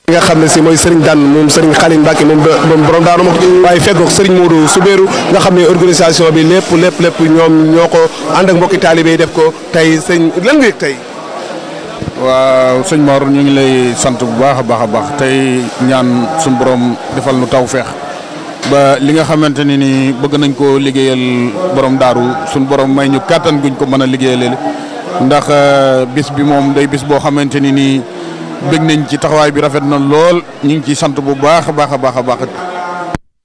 nga xam ne si mooy Serigne Dan moom Serigne Khalim Mbacke moom moom borom daanu ma waaye feggoog Serigne Modou Soubéru nga xam ne organisation bi lépp lépp lépp ñoom ñoo ko ànd ak mbokki taalibe yi def ko tey sëñ lan nga yëg tey. waaw sëñ Mor ñu ngi lay sant bu baax a baax a baax tey ñaan suñu borom defal nu taw feex ba li nga xamante ni ni bëgg nañ koo liggéeyal borom daaru suñu borom may ñu kàttan guñ ko mën a liggéeyal ndax bis bi moom day bis boo xamante ni nii bëgg nañ ci taxawaay bi rafet na lool ñu ngi ciy sant bu baax a baax a baax a baax